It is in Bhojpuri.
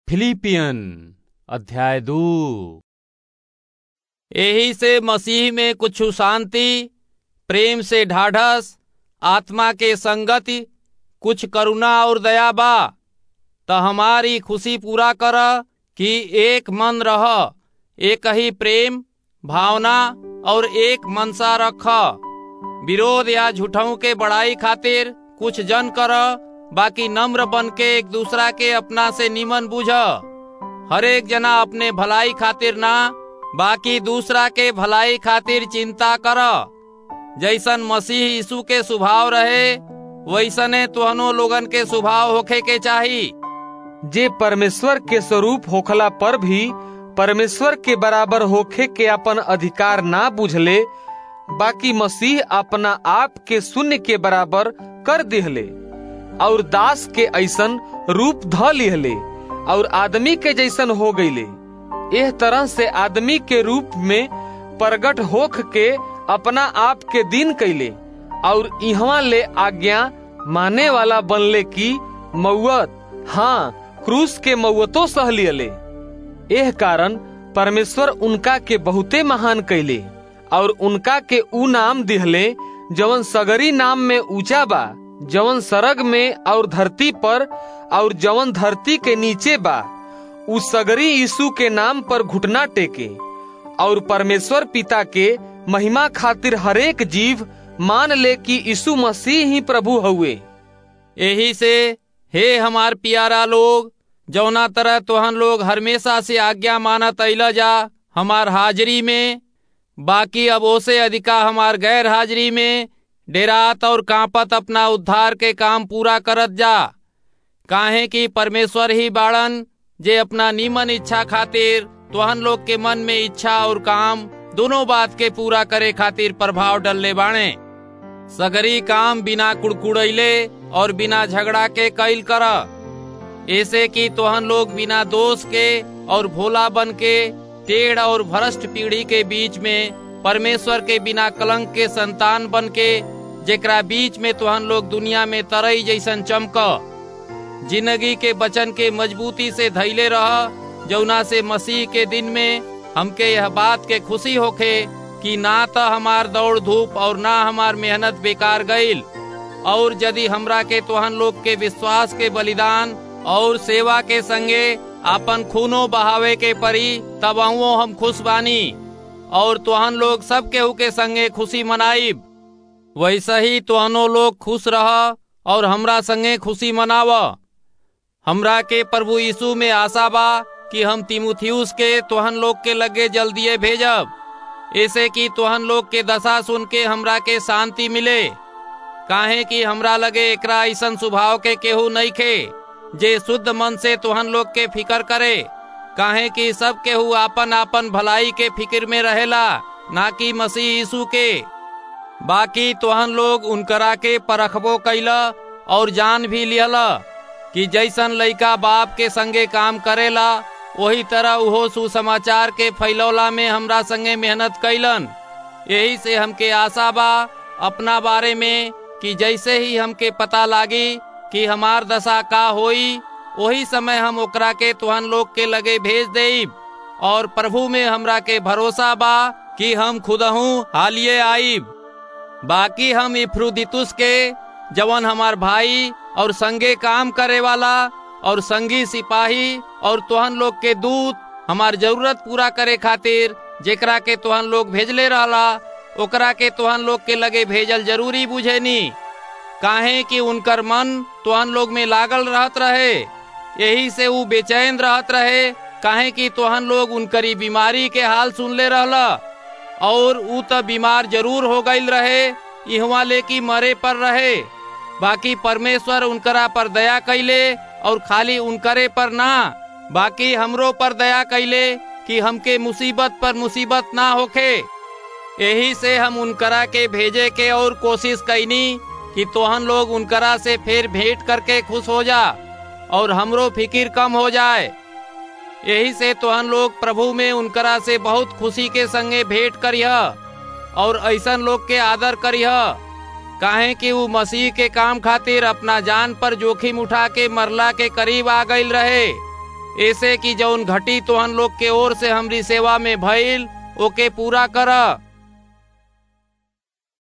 फिलिपियन अध्याय दू एही से मसीह में कुछ शांति प्रेम से ढाढ़स आत्मा के संगति कुछ करुणा और दया बा त हमारी खुशी पूरा कर कि एक मन रह एक ही प्रेम भावना और एक मनसा रख विरोध या झूठों के बड़ाई खातिर कुछ जन कर बाकी नम्र बन के एक दूसरा के अपना से निमन बुझ हर एक जना अपने भलाई खातिर ना बाकी दूसरा के भलाई खातिर चिंता कर जैसन मसीह यीशु के स्वभाव रहे वैसने तुहनो लोगन के स्वभाव होखे के चाही जे परमेश्वर के स्वरूप होखला पर भी परमेश्वर के बराबर होखे के अपन अधिकार ना बुझले बाकी मसीह अपना आप के शून्य के बराबर कर दिहले और दास के ऐसन रूप ध लिहले और आदमी के जैसन हो गईले एह तरह से आदमी के रूप में प्रगट होख के अपना आप के दिन कैले और इहवा ले आज्ञा माने वाला बनले की मौत हाँ क्रूस के मौतो सह लियले एह कारण परमेश्वर उनका के बहुते महान कैले और उनका के ऊ नाम दिहले जवन सगरी नाम में ऊंचा बा जवन सरग में और धरती पर और जवन धरती के नीचे बा उ सगरी यीशु के नाम पर घुटना टेके और परमेश्वर पिता के महिमा खातिर हरेक जीव मान ले कि यीशु मसीह ही प्रभु हुए यही से हे हमार प्यारा लोग जौना तरह तोहन लोग हमेशा से आज्ञा मानत अल जा हमार हाजिरी में बाकी अब ओसे अधिका हमार गैर हाजिरी में डेरात और कांपत अपना उद्धार के काम पूरा करत जा काहे कि परमेश्वर ही बाड़न जे अपना नीमन इच्छा खातिर तोहन लोग के मन में इच्छा और काम दोनों बात के पूरा करे खातिर प्रभाव डलले बाणे सगरी काम बिना कुड़कुड़ैले और बिना झगड़ा के कैल कर ऐसे कि तोहन लोग बिना दोष के और भोला बन के टेढ़ और भ्रष्ट पीढ़ी के बीच में परमेश्वर के बिना कलंक के संतान बन के जेकरा बीच में तोहन लोग दुनिया में तरई जैसन चमक जिंदगी के बचन के मजबूती से धैले रह जौना से मसीह के दिन में हमके यह बात के खुशी होखे कि ना तो हमार दौड़ धूप और ना हमार मेहनत बेकार गईल और यदि हमरा के तोहन लोग के विश्वास के बलिदान और सेवा के संगे अपन खूनो बहावे के परी तब हम खुश बानी और तोहन लोग सब केहू के संगे खुशी मनाइब वैसे ही तोहनो लोग खुश रह और हमरा संगे खुशी मनाव हमरा के प्रभु यीशु में आशा बा कि हम तिमुथियुस के तोहन लोग के लगे जल्दिए भेजब ऐसे कि तोहन लोग के दशा सुन के हमरा के शांति मिले काहे कि हमरा लगे एकरा ऐसन स्वभाव के केहू नहीं खे जे शुद्ध मन से तोहन लोग के फिकर करे काहे कि सब केहू आपन आपन भलाई के फिक्र में रहेला ना कि मसीह यीशु के बाकी तोहन लोग उनकरा के परखबो कैला और जान भी लिहला कि जैसन लइका बाप के संगे काम करेला वही तरह उहो सुसमाचार के फैलौला में हमरा संगे मेहनत कैलन यही से हमके आशा बा अपना बारे में कि जैसे ही हमके पता लागी कि हमार दशा का होई वही समय हम ओकरा के तुहन लोग के लगे भेज देब और प्रभु में हमरा के भरोसा बा कि हम खुदहू हालिए आईब बाकी हम इफ्रुदितुस के जवन हमार भाई और संगे काम करे वाला और संगी सिपाही और तुहन लोग के दूत हमार जरूरत पूरा करे खातिर जेकरा के तुहन लोग भेजले रहला ओकरा के तुहन लोग के लगे भेजल जरूरी बुझेनी काहे कि उनकर मन तुहन लोग में लागल रहत रहे यही से वो बेचैन रहत रहे काहे कि तुहन लोग उनकरी बीमारी के हाल सुनले रहला और ऊ तो बीमार जरूर हो गईल रहे इहवा ले की मरे पर रहे बाकी परमेश्वर उनकरा पर दया कैले और खाली उनकरे पर ना बाकी हमरो पर दया कैले कि हमके मुसीबत पर मुसीबत ना होखे यही से हम उनकरा के भेजे के और कोशिश कैनी कि तोहन लोग उनकरा से फिर भेंट करके खुश हो जा और हमरो फिकिर कम हो जाए यही से तोहन लोग प्रभु में उनकरा से बहुत खुशी के संगे भेंट करिह और ऐसन लोग के आदर करिह काहे कि वो मसीह के काम खातिर अपना जान पर जोखिम उठा के मरला के करीब आ गईल रहे ऐसे कि जौन घटी तोहन लोग के ओर से हमरी सेवा में भइल ओके पूरा कर